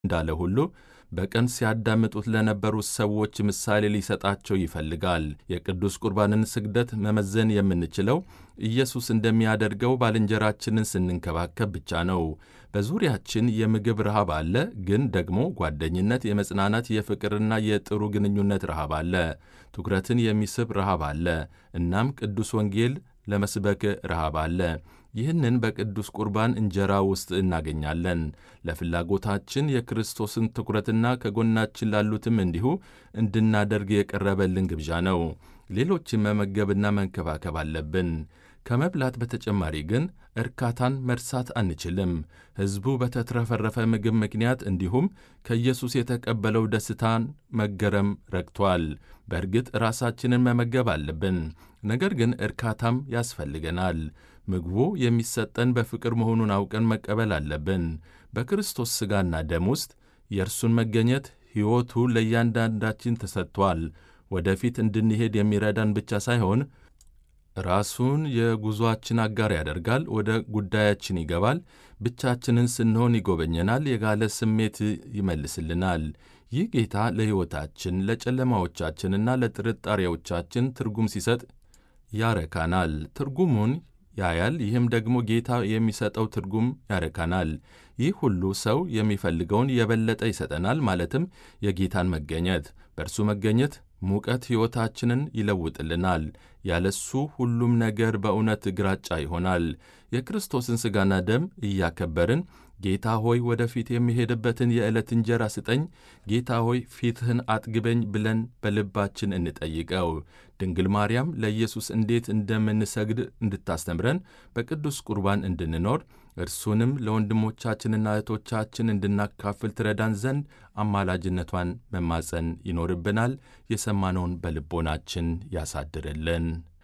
እንዳለ ሁሉ በቀን ሲያዳምጡት ለነበሩት ሰዎች ምሳሌ ሊሰጣቸው ይፈልጋል። የቅዱስ ቁርባንን ስግደት መመዘን የምንችለው ኢየሱስ እንደሚያደርገው ባልንጀራችንን ስንንከባከብ ብቻ ነው። በዙሪያችን የምግብ ረሃብ አለ፣ ግን ደግሞ ጓደኝነት፣ የመጽናናት፣ የፍቅርና የጥሩ ግንኙነት ረሃብ አለ። ትኩረትን የሚስብ ረሃብ አለ። እናም ቅዱስ ወንጌል ለመስበክ ረሃብ አለ። ይህንን በቅዱስ ቁርባን እንጀራ ውስጥ እናገኛለን። ለፍላጎታችን የክርስቶስን ትኩረትና ከጎናችን ላሉትም እንዲሁ እንድናደርግ የቀረበልን ግብዣ ነው። ሌሎችን መመገብና መንከባከብ አለብን። ከመብላት በተጨማሪ ግን እርካታን መርሳት አንችልም። ሕዝቡ በተትረፈረፈ ምግብ ምክንያት እንዲሁም ከኢየሱስ የተቀበለው ደስታን መገረም ረግቷል። በእርግጥ ራሳችንን መመገብ አለብን፣ ነገር ግን እርካታም ያስፈልገናል። ምግቡ የሚሰጠን በፍቅር መሆኑን አውቀን መቀበል አለብን። በክርስቶስ ሥጋና ደም ውስጥ የእርሱን መገኘት ሕይወቱ ለእያንዳንዳችን ተሰጥቷል። ወደፊት እንድንሄድ የሚረዳን ብቻ ሳይሆን ራሱን የጉዞአችን አጋር ያደርጋል። ወደ ጉዳያችን ይገባል። ብቻችንን ስንሆን ይጎበኘናል። የጋለ ስሜት ይመልስልናል። ይህ ጌታ ለሕይወታችን ለጨለማዎቻችንና ለጥርጣሬዎቻችን ትርጉም ሲሰጥ ያረካናል። ትርጉሙን ያያል። ይህም ደግሞ ጌታ የሚሰጠው ትርጉም ያረካናል። ይህ ሁሉ ሰው የሚፈልገውን የበለጠ ይሰጠናል፣ ማለትም የጌታን መገኘት። በእርሱ መገኘት ሙቀት ሕይወታችንን ይለውጥልናል። ያለሱ ሁሉም ነገር በእውነት ግራጫ ይሆናል። የክርስቶስን ሥጋና ደም እያከበርን ጌታ ሆይ ወደፊት የሚሄድበትን የዕለት እንጀራ ስጠኝ፣ ጌታ ሆይ ፊትህን አጥግበኝ ብለን በልባችን እንጠይቀው። ድንግል ማርያም ለኢየሱስ እንዴት እንደምንሰግድ እንድታስተምረን በቅዱስ ቁርባን እንድንኖር እርሱንም ለወንድሞቻችንና እህቶቻችን እንድናካፍል ትረዳን ዘንድ አማላጅነቷን መማጸን ይኖርብናል። የሰማነውን በልቦናችን ያሳድርልን።